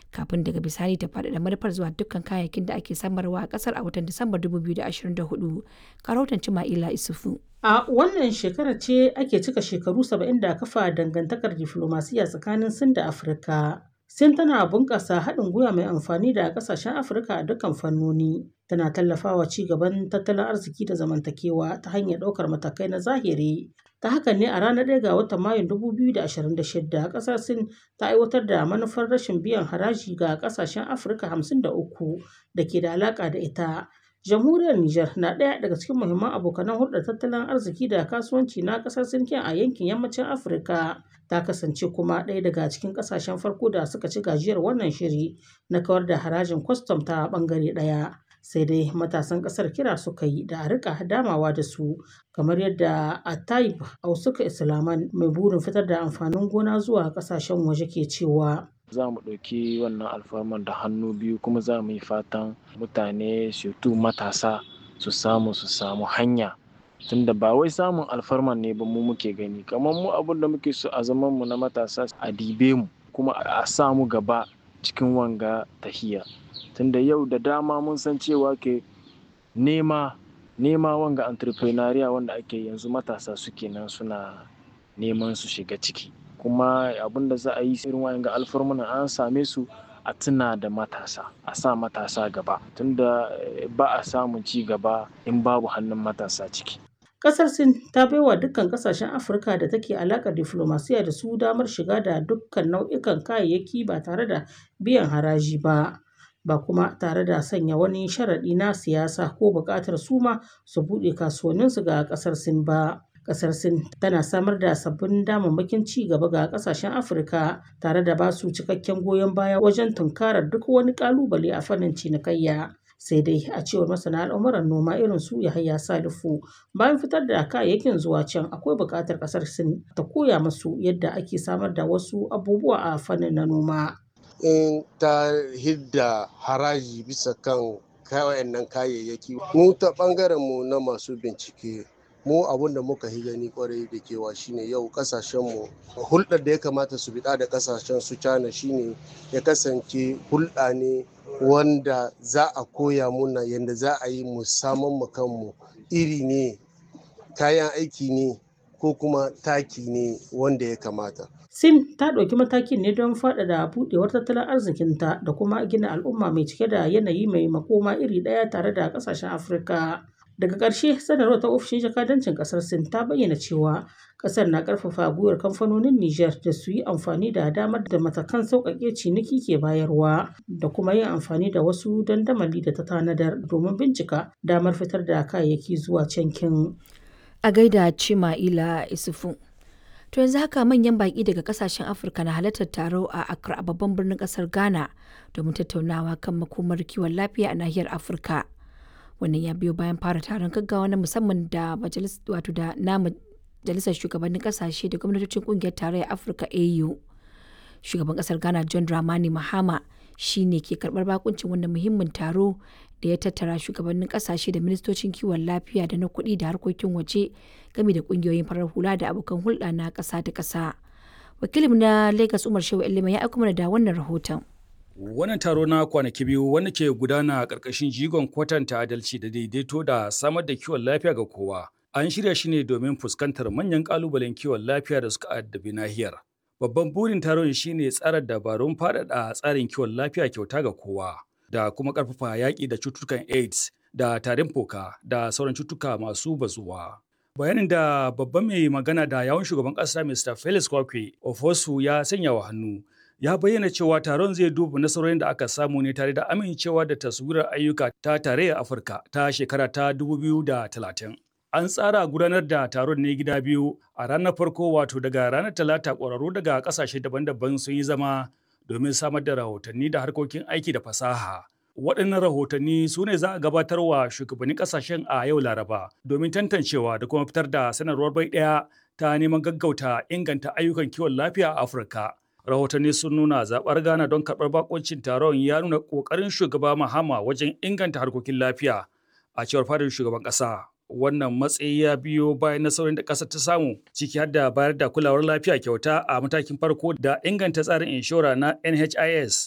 kafin daga bisani ta faɗaɗa manufar zuwa dukkan kayayyakin da ake samarwa a ƙasar a watan Disambar 2024. Karautan Cima'ila Isufu. A wannan shekarar ce ake cika shekaru 70 da kafa dangantakar diflomasiyya tsakanin Sin da Afirka. Sin tana bunƙasa haɗin gwiwa mai amfani da ƙasashen Afirka a dukkan fannoni. Tana tallafawa ci gaban tattalin arziki da zamantakewa ta hanyar ɗaukar matakai na zahiri. Ta haka ne a ranar 1 ga watan Mayun 2026 ƙasar Sin ta aiwatar da manufar rashin biyan haraji ga ƙasashen Afirka 53 da ke da alaƙa da ita. Jamhuriyar Nijar na ɗaya daga cikin muhimman abokanan hulɗar tattalin arziki da kasuwanci na ƙasar Sin a yankin yammacin Afirka. Ta kasance kuma ɗaya daga cikin ƙasashen farko da suka ci gajiyar wannan shiri na kawar da harajin kwastam ta ɓangare ɗaya. Sai dai matasan ƙasar kira suka yi da a riƙa damawa da su kamar yadda Atayib Ausuka Islaman mai burin fitar da amfanin gona zuwa ƙasashen waje ke cewa. za mu ɗauki wannan alfarman da hannu biyu kuma za mu yi fatan mutane tu matasa su samu su samu hanya tunda ba wai samun alfarman ne ba mu muke gani kamar mu abin da muke so a zaman mu na matasa a dibe mu kuma a sa mu gaba cikin wanga tahiya tunda yau da dama mun san cewa ke nema nema wanga entrepreneuria wanda ake yanzu matasa suke nan suna neman su shiga ciki kuma abin da za a yi irin wayan ga alfarmuna an same su a tuna da matasa a sa matasa gaba tunda ba a samun ci gaba in babu hannun matasa ciki Ƙasar Sin ta baiwa dukkan ƙasashen Afirka da take alaƙar diflomasiyya da su damar shiga da dukkan nau'ikan kayayyaki ba tare da biyan haraji ba. Ba kuma tare da sanya wani sharaɗi na siyasa ko buƙatar su ma su buɗe kasuwanninsu ga ƙasar Sin ba. Ƙasar Sin tana samar da sabbin damammakin ci gaba ga ƙasashen Afirka tare da ba su cikakken goyon baya wajen tunkarar duk wani ƙalubale a fannin cinikayya. Sai dai a cewar masana al'amuran noma irin su Yahaya Salifu bayan fitar da kayayyakin zuwa can akwai buƙatar ƙasar Sin ta koya musu yadda ake samar da wasu abubuwa a fannin na noma. In ta hidda haraji bisa kan wayannan kayayyaki mu ta ɓangaren mu na masu bincike mu abun da muka yi gani kwarai da kewa shine yau kasashenmu hulɗar da ya kamata su biɗa da kasashen su cana shine ya kasance hulɗa ne wanda za a koya muna yadda za a yi mu saman mu kanmu iri ne kayan aiki ne ko kuma taki ne wanda ya kamata Sin ta ɗauki matakin ne don faɗaɗa buɗewar tattalin arzikinta da kuma gina al'umma mai cike da yanayi mai makoma iri ɗaya tare da ƙasashen Afirka. Daga ƙarshe sanarwar ta ofishin jakadancin ƙasar Sin ta bayyana cewa ƙasar na ƙarfafa gwiwar kamfanonin Nijar da su yi amfani da damar da matakan sauƙaƙe ciniki ke bayarwa da kuma yin amfani da wasu dandamali da ta tanadar domin bincika damar fitar da kayayyaki zuwa cankin. A gaida Cima'ila Isufu. To yanzu haka manyan baƙi daga ƙasashen Afirka na halartar taro a Accra a babban birnin ƙasar Ghana domin tattaunawa kan makomar kiwon lafiya a nahiyar Afirka. wannan ya biyo bayan fara taron gaggawa na musamman da wato da na majalisar shugabannin kasashe da gwamnatocin kungiyar tarayyar afirka au shugaban kasar ghana john dramani mahama shi ne ke karbar bakuncin wannan muhimmin taro da ya tattara shugabannin kasashe da ministocin kiwon lafiya da na kuɗi da harkokin waje game da kungiyoyin farar hula da abokan hulɗa na ƙasa da ƙasa wakilin na lagos umar shehu ilima ya aiko mana da wannan rahoton Wannan taro na kwanaki biyu wanda ke gudana a ƙarƙashin jigon kwatanta adalci da daidaito da samar da kiwon lafiya ga kowa. An shirya shi ne domin fuskantar manyan ƙalubalen kiwon lafiya da suka addabi nahiyar. Babban burin taron shine tsara dabarun faɗaɗa tsarin kiwon lafiya kyauta ga kowa da kuma ƙarfafa yaƙi da cututtukan AIDS da tarin fuka da sauran cututtuka masu bazuwa. Bayanin da babban mai magana da yawon shugaban ƙasa Mr. Felix Kwakwe Ofosu ya sanya wa hannu ya bayyana cewa taron zai duba nasarorin da aka samu ne tare da amincewa da taswirar ayyuka ta tarayyar afirka ta shekara ta 2030 an tsara gudanar da taron ne gida biyu a ranar farko wato daga ranar talata ƙwararru daga ƙasashe daban-daban sun yi zama domin samar da rahotanni da harkokin aiki da fasaha waɗannan rahotanni su ne za a gabatar wa shugabannin ƙasashen a yau laraba domin tantancewa da kuma fitar da sanarwar bai ɗaya ta neman gaggauta inganta ayyukan kiwon lafiya a afirka rahotanni sun nuna zaɓar ghana don karɓar bakoncin taron ya nuna ƙoƙarin shugaba mahama wajen inganta harkokin lafiya a cewar fadar shugaban ƙasa wannan matsayi ya biyo bayan nasarorin da ƙasar ta samu ciki har da bayar da kulawar lafiya kyauta a matakin farko da inganta tsarin inshora na nhis